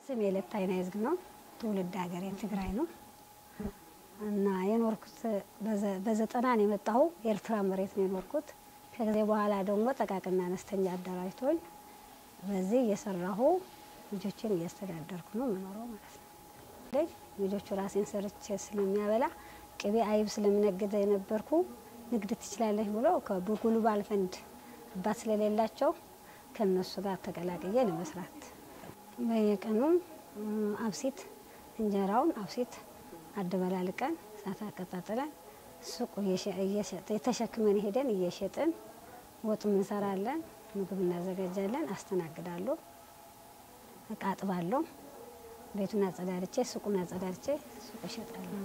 ስሜ ለታይ ናይዝግ ነው። ትውልድ ሀገሬ ትግራይ ነው እና የኖርኩት በዘጠና ነው የመጣሁ ኤርትራ መሬት ነው የኖርኩት። ከጊዜ በኋላ ደግሞ ጠቃቅና አነስተኛ አደራጅቶኝ በዚህ እየሰራሁ ልጆችን እያስተዳደርኩ ነው የምኖረው ማለት ነው። ልጆቹ ራሴን ሰርቼ ስለሚያበላ ቅቤ አይብ ስለምነግድ የነበርኩ ንግድ ትችላለች ብሎ በጉልባል ፈንድ አባት ስለሌላቸው ከነሱ ጋር ተቀላቅዬ ለመስራት በየቀኑ አብሲት እንጀራውን አብሲት አደበላልቀን እሳት አቀጣጥለን ሱቁ የተሸክመን ሄደን እየሸጥን ወጥ እንሰራለን፣ ምግብ እናዘጋጃለን፣ አስተናግዳለሁ፣ እቃ አጥባለሁ፣ ቤቱን አጸዳድቼ ሱቁን አጸዳድቼ ሱቁ እሸጣለሁ።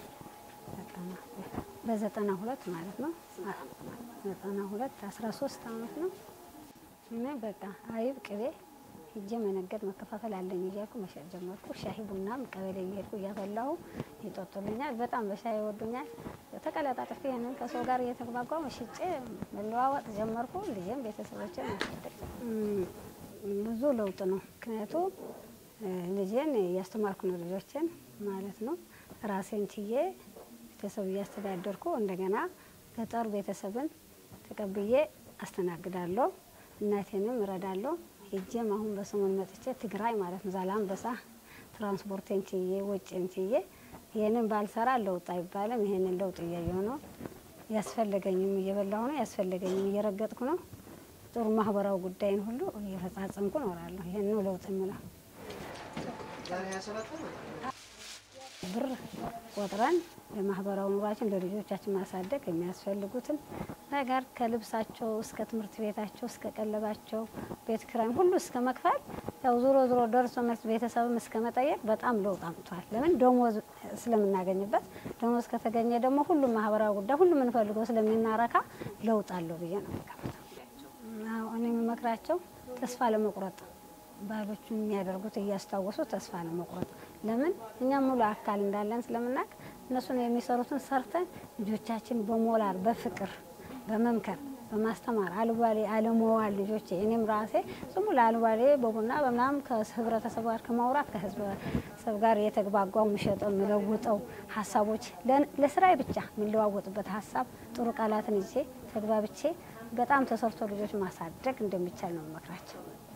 በዘጠና ሁለት ማለት ነው። ዘጠና ሁለት አስራ ሶስት አመት ነው። እኔ በቃ አይብ ቅቤ ሂጄ መነገድ መከፋፈል አለኝ እያልኩ መሸጥ ጀመርኩ። ሻሂ ቡናም ቀበሌ እየሄድኩ እያፈላሁ ይጠጡልኛል። በጣም በሻይ ይወዱኛል። ተቀላጣጥፌ ይህንን ከሰው ጋር እየተግባባሁ ሽጬ መለዋወጥ ጀመርኩ። ልጄም ቤተሰቦችን ማሳደግ ብዙ ለውጥ ነው። ምክንያቱ ልጄን እያስተማርኩ ነው ልጆችን ማለት ነው። ራሴን ችዬ ቤተሰብ እያስተዳደርኩ እንደገና ገጠር ቤተሰብን ተቀብዬ አስተናግዳለሁ። እናቴንም እረዳለሁ። ሄጄም አሁን በሰሞን መጥቼ ትግራይ ማለት ነው ዛላምበሳ ትራንስፖርቴን ችዬ ወጪን ችዬ ይህንን ባልሰራ ለውጥ አይባልም። ይህንን ለውጥ እያየሁ ነው። ያስፈለገኝም እየበላሁ ነው። ያስፈለገኝም እየረገጥኩ ነው። ጥሩ ማህበራዊ ጉዳይን ሁሉ እየፈጻጸምኩ እኖራለሁ። ይህን ነው ለውጥ የምለው። ብር ቆጥረን ለማህበራዊ ኑሯችን ለልጆቻችን ማሳደግ የሚያስፈልጉትን ነገር ከልብሳቸው እስከ ትምህርት ቤታቸው እስከ ቀለባቸው ቤት ኪራይም ሁሉ እስከ መክፈል ያው ዞሮ ዞሮ ደርሶ መልስ ቤተሰብም እስከ መጠየቅ በጣም ለውጥ አምጥቷል። ለምን ደሞዝ ስለምናገኝበት፣ ደሞዝ ከተገኘ ደግሞ ሁሉም ማህበራዊ ጉዳይ ሁሉም የምንፈልገው ስለምናረካ ለውጥ አለው ብዬ ነው የምገምተው። እኔ የምመክራቸው ተስፋ ለመቁረጥ ባህሎቹ የሚያደርጉት እያስታወሱ ተስፋ ለመቁረጥ ለምን እኛም ሙሉ አካል እንዳለን ስለምናውቅ እነሱን የሚሰሩትን ሰርተን ልጆቻችን በሞራል በፍቅር በመምከር በማስተማር አልባሌ አለመዋል ልጆቼ እኔም ራሴ ዝም ብሎ አልባሌ በቡና በምናምን ከህብረተሰብ ጋር ከማውራት ከህብረተሰብ ጋር የተግባጓው የምሸጠው የምለውጠው ሀሳቦች ለስራዬ ብቻ የምለዋወጥበት ሀሳብ ጥሩ ቃላትን ይዤ ተግባብቼ በጣም ተሰርቶ ልጆች ማሳደግ እንደሚቻል ነው መክራቸው።